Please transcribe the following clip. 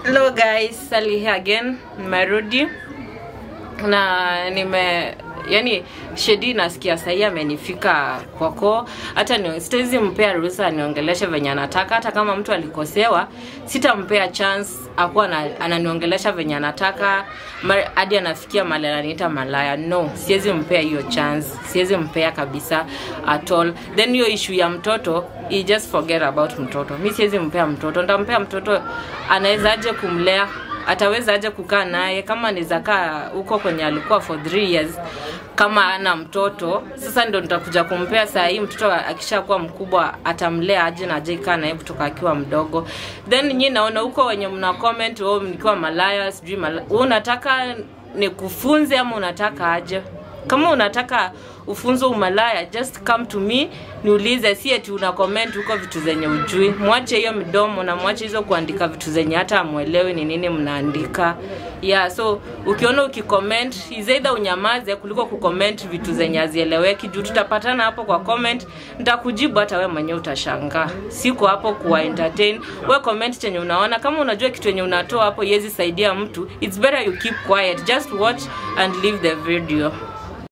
Hello guys, Sally here again. Nimerudi na nime yani Shedi nasikia sahii amenifika kwako, hata ni sitawezi mpea ruhusa aniongeleshe venye anataka. Hata kama mtu alikosewa, sitampea chance akuwa na, ananiongelesha venye anataka mar- hadi anafikia mali ananiita malaya. No, siwezi mpea hiyo chance, siwezi mpea kabisa at all. Then hiyo issue ya mtoto you just forget about mtoto. Mi siwezi mpea mtoto, ntampea mtoto anawezaje kumlea ataweza aje kukaa naye kama anaweza kaa huko kwenye alikuwa for three years kama ana mtoto sasa ndo nitakuja kumpea saa hii mtoto akishakuwa mkubwa atamlea aje na aje kaa naye kutoka akiwa mdogo then nyi naona huko wenye mna comment oh, nikiwa malaya sijui malaya. Wewe unataka nikufunze ama unataka aje kama unataka ufunzo umalaya just come to me niulize si eti una comment huko vitu zenye ujui mwache hiyo midomo na mwache hizo kuandika vitu zenye hata amwelewi ni nini mnaandika yeah so ukiona ukicomment is either unyamaze kuliko kucomment vitu zenye hazieleweki juu tutapatana hapo kwa comment nitakujibu hata we mwenyewe utashangaa siko hapo kuwa entertain we comment chenye unaona kama unajua kitu yenye unatoa hapo iwezi saidia mtu it's better you keep quiet just watch and leave the video